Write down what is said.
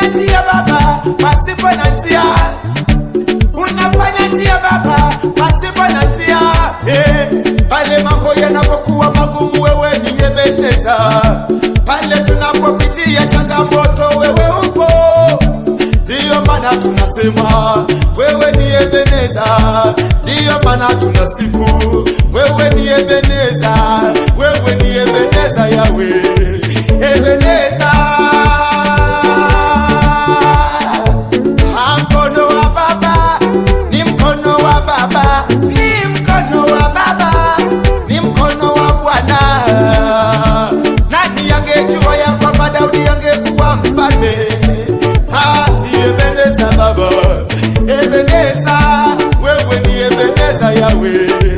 unafanya njia Baba pasipo na njia, unafanya njia Baba pasipo na njia eh, pale mambo yanapokuwa magumu, wewe ni Ebeneza. Pale tunapopitia changamoto, wewe upo. Ndiyo maana tunasema wewe ni Ebeneza, ndiyo maana tunasifu wewe ni Ebeneza, wewe ni Ebeneza Yawe, Ebeneza. Ah, Mkono wa Baba ni mkono wa Baba, ni mkono wa Baba, ni mkono wa Bwana. Nani angejua ya kwamba Daudi angekuwa mfalme? Ah, ni Ebeneza Baba, Ebeneza, wewe ni Ebeneza Yawe.